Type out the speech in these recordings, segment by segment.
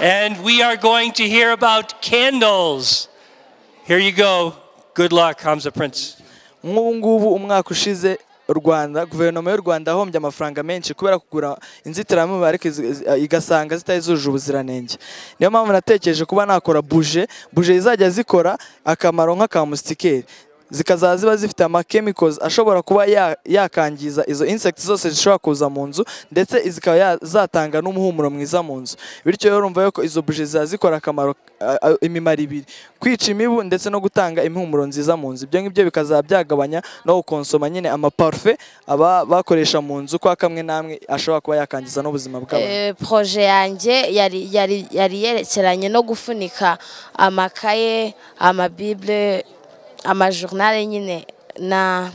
And we are going to hear about candles. Here you go. Good luck, Hamza Prince. nk'ubu ngubu umwaka ushize u rwanda guverinoma y'u rwanda yahombye amafaranga menshi kubera kugura inzitiramibu ariko izi- izi- igasanga zitari zujuje ubuziranenge niyo mpamvu natekereje kuba nakora buje buje zizajya zikora akamaro nk'akamusikeri zikazaba ziba zifite amakemikozi ashobora kuba ya- yakangiza izo insekiti zose zishobora kuza mu nzu ndetse zikaba ya- zatanga n'umuhumuro mwiza mu nzu bityo rero urumva yuko izo buje ziba zikora akamaro a- a- imimaro ibiri kwica imibu ndetse no gutanga impumuro nziza mu nzu ibyo ngibyo bikazaba byagabanya no gukonsoma nyine amaparufe aba bakoresha mu nzu kwa kamwe namwe ashobora kuba yakangiza n'ubuzima bw'abantu Eh, proje yanjye yari yari yari yerekeranye no gufunika amakaye amabibule amajournal nyine na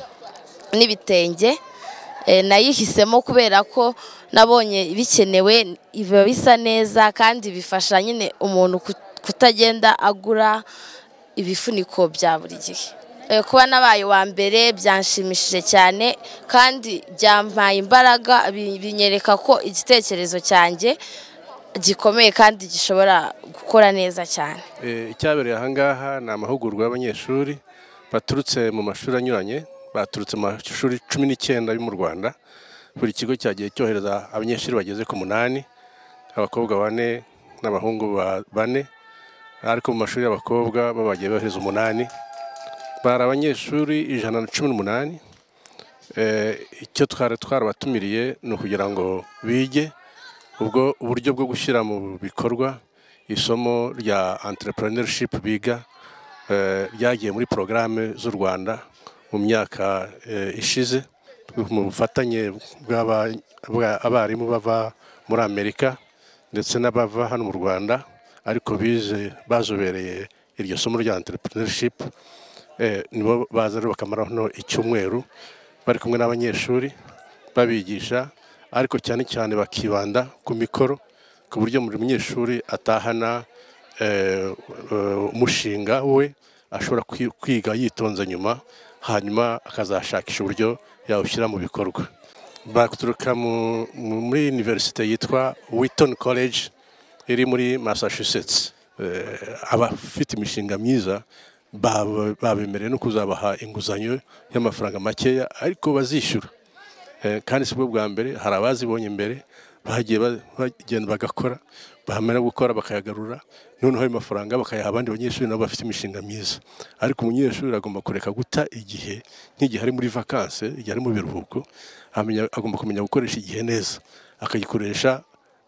n'ibitenge Eh, nayihisemo kubera ko nabonye bikenewe biba bisa neza kandi bifasha nyine umuntu kut- kutagenda agura ibifuniko bya buri gihe Eh, kuba nabaye uwa mbere byanshimishije cyane kandi byampaye imbaraga bi- binyereka ko igitekerezo cyanjye gikomeye kandi gishobora gukora neza cyane Eh, icyabereye ahangaha ni amahugurwa y'abanyeshuri baturutse mu mashuri anyuranye baturutse mu mashuri cumi n'icyenda yo mu rwanda buri kigo cyagiye cyohereza abanyeshuri bageze ku munani abakobwa bane n'abahungu ba- bane ariko mu mashuri y'abakobwa bo bagiye bohereza umunani bari abanyeshuri ijana na cumi n'umunani Eh, icyo twari twarabatumiriye ni ukugira ngo bige ubwo uburyo bwo gushyira mu bikorwa isomo rya entrepreneurship biga eh, ryagiye muri porogaramu z'u rwanda mu myaka eh, ishize mu bufatanye bw'aba- bwa- abarimu bava muri amerika ndetse n'abava hano mu rwanda ariko bize bazobereye iryo somo rya entrepreneurship eh, nibo baza rero bakamara hano icyumweru bari kumwe n'abanyeshuri babigisha ariko cyane cyane bakibanda ku mikoro ku buryo buri munyeshuri atahana eh, eh, umushinga we ashobora kwi- kwiga yitonze nyuma hanyuma akazashakisha uburyo yawushyira mu bikorwa baturuka mu- mu- muri universite yitwa Wheaton College iri muri Massachusetts Eh, abafite imishinga myiza baba- babemerewe no kuzabaha inguzanyo y'amafaranga makeya ariko bazishyura Eh, kandi si bwo bwa mbere hari abazibonye mbere bagiye ba- bagenda bagakora bahamara gukora bakayagarura noneho ayo mafaranga bakayaha abandi banyeshuri nabo bafite imishinga myiza ariko umunyeshuri agomba kureka guta igihe nk'igihe ari muri vakanse igihe ari mu biruhuko amenya- agomba kumenya gukoresha igihe neza akagikoresha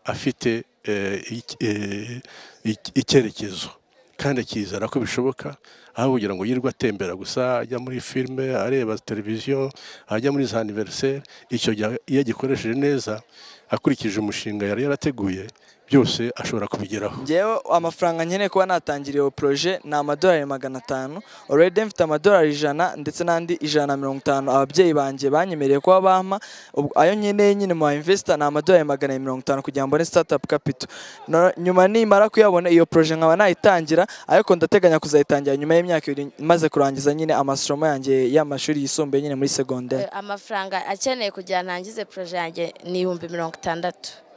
afite eh, ic- eh, ic- icyerekezo kandi akizera ko bishoboka aho kugira ngo yirirwe atembera gusa ajya muri filime areba televiziyo ajya muri za aniveriseri icyo gihe iyo agikoresheje neza akurikije umushinga yari yarateguye byose ashobora kubigeraho ngewe amafaranga nkeneye kuba natangiriye iyo poroje ni amadolari magana atanu already mfite amadolari ijana ndetse n'andi ijana na mirongo itanu ababyeyi banjye banyemereye kuba bampa Ubwo ayo nkeneye nyine mu investor ni amadolari magana abiri mirongo itanu kugira ngo mbone startup capital No- nyuma nimara kuyabona iyo poroje nkaba nayitangira ariko ndateganya kuzayitangira nyuma y'imyaka ibiri maze kurangiza nyine amasomo yanjye y'amashuri yisumbuye nyine muri segonderi Eh, amafaranga akeneye kugira ngo ntangize proje yanjye ni ibihumbi mirongo itandatu